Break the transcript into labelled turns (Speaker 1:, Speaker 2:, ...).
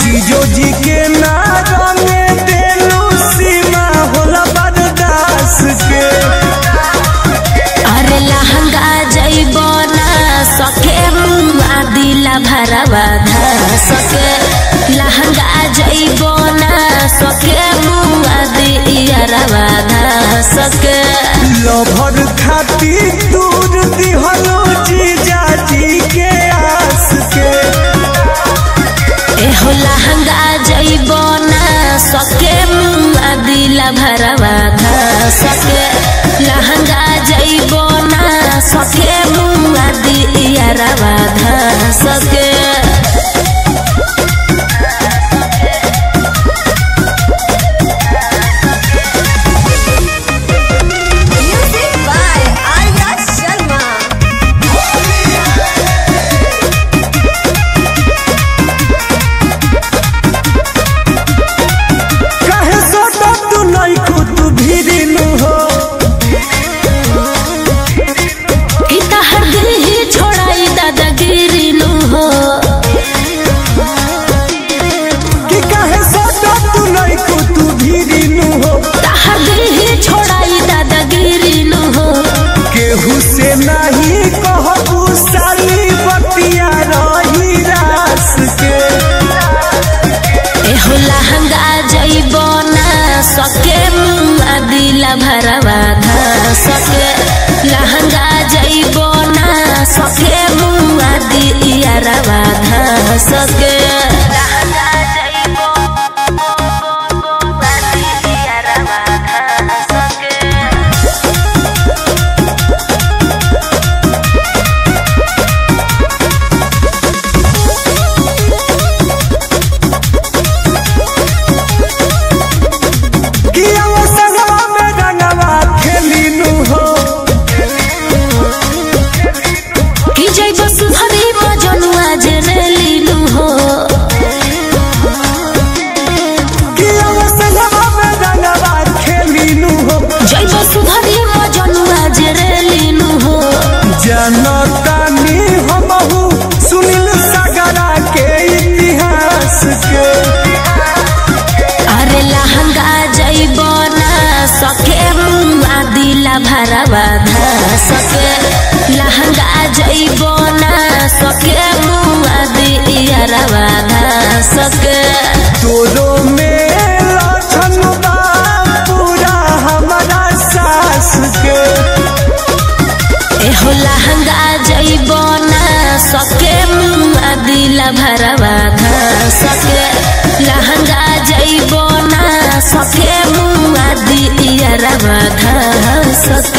Speaker 1: जीजो जी के ना रंगे देलू सीमा होला बर्दाश्त के
Speaker 2: अरे लहंगा जइबो ना सके मुआ दिला भरवा धा सके लहंगा जइबो ना सके मुआ दियरवा धा सके
Speaker 1: लभर खाती दूर दिहलो जीजा जी के आस के
Speaker 2: एहो लहंगा जइबो ना सके मुआ दिला भरवा धा सके लहंगा जइबो ना सके मुआ दियरवा धा सके
Speaker 3: Music by Arya Sharma.
Speaker 1: कहे सोटो तू नहीं खुद भीरिनु हो
Speaker 2: इता हर दिल ही छोड़ाई दादागिरी नु हो
Speaker 1: कि कहे सोटो तू नहीं खुद भीरिनु हो
Speaker 2: हर दिल ही छोड़ाई दादागिरी नु हो
Speaker 1: केहू से नहीं कहबू साली बतिया रही रास के
Speaker 2: एहो लहंगा जइबो ना सके मुआ दिला भरवा धा सके लहंगा जइबो ना सके मुआ दियरवा धा सके लहंगा जइबो मुआ दियरवा धा सके
Speaker 1: कि वो संगवा में रंगवा खेलिनु हो
Speaker 2: कि जइबो सुधरी मजनुआ जेरेलिनु हो
Speaker 1: कि वो संगवा में रंगवा खेलिनु हो
Speaker 2: जइबो सुधरी मजनुआ जेरेलिनु हो
Speaker 1: जनतानी हमहू सुनील सागरा के इतिहास के
Speaker 2: अरे लहंगा जइबो ना सके मुआ दिला भरवा धा सके लहंगा जइबो ना सके मुआ दियरवा धा सके
Speaker 1: तोरो में लक्षण बा पूरा हमारा सास के
Speaker 2: एहो लहंगा जइबो ना सके मुआ दिला भरवा धा सके लहंगा जइबो ना सके मुआ दियरवा धा सके